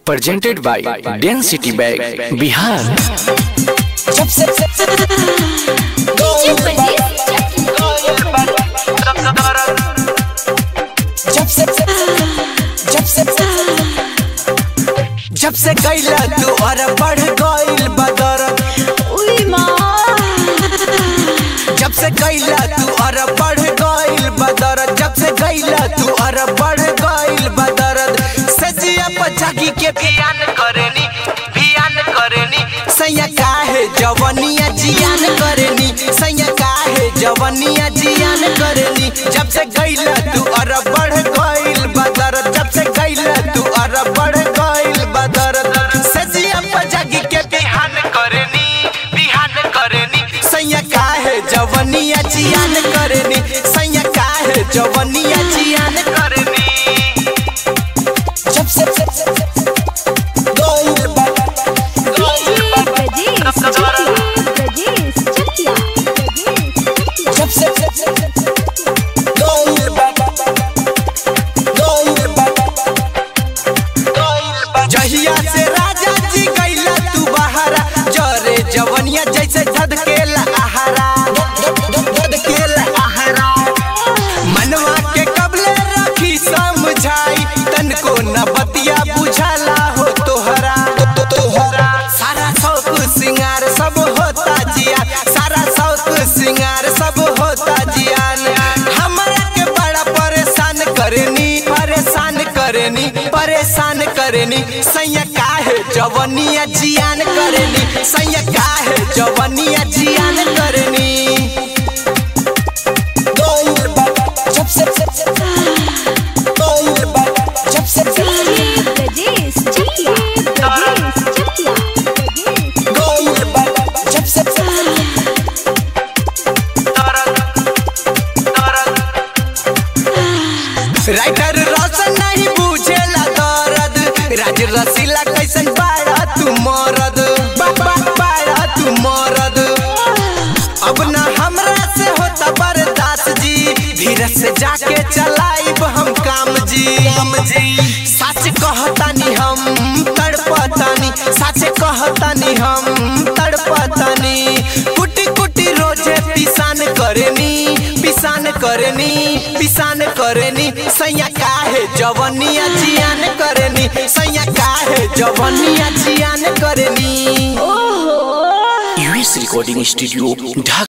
presented by Density Bag Bihar जब से DJ बजे जब से जब से जब से कैला तू और बढ़ गइल बदरत उई माँ जब से कैला तू और बढ़ गइल बदरत जब से कैला तू और बढ़ गइल बदरत सजिया पचाकी के बियान करेनी बियान करेनी सैया काहे जवनिया जियान करेनी सैया काहे जवनिया जियान करेनी जब से कैला तू और बढ़ गइल बदरत जब से कैला तू और बढ़ गइल बदरत सजिया पचाकी के बिहान करेनी बिहान करेनी सैया काहे जवनिया जियान करेनी सैया काहे जवनिया जियान करेनी जब से गइल बा डीजे बजे बजे चकिया जब से गइल बा गइल बा गइल बा जहिया से राजा जी गइला तू बहारा जरे जवनिया जैसे धधकेला आहारा धधकेला आहारा मनवा के कबले रखी समझाई तनको न बतिया बुझाला हो तोहरा तोहरा सारा शौक सिंगार सब होता जिया सारा शौक सिंगार सब होता जियान हमरा के बड़ा परेशान करनी परेशान करनी परेशान करनी सैया काहे जवनिया जियान करनी सैया काहे जवनिया जियान करनी गइल बा जब से गइल बा जब से डीजे बजे चकिया चकिया गइल बा जब से राइटर रोशन नहीं बुझेला दर्द राज रसीला कैसन बाड़ा तू मरद बाबा बाड़ा तू मरद अब ना हमरा से होता बर्दाश्त जी धीरे से जाके चलाइब हम काम जी काम जी सच कहतानी हम तड़पतानी सच कहतानी हम तड़पतानी कुटी कुटी रोजे पिसान करेनी पिसान करेनी पिसान करेनी सैया काहे जवनिया जियान करेनी सैया काहे जवनिया जियान करेनी ओहो US Recording Studio Dhaka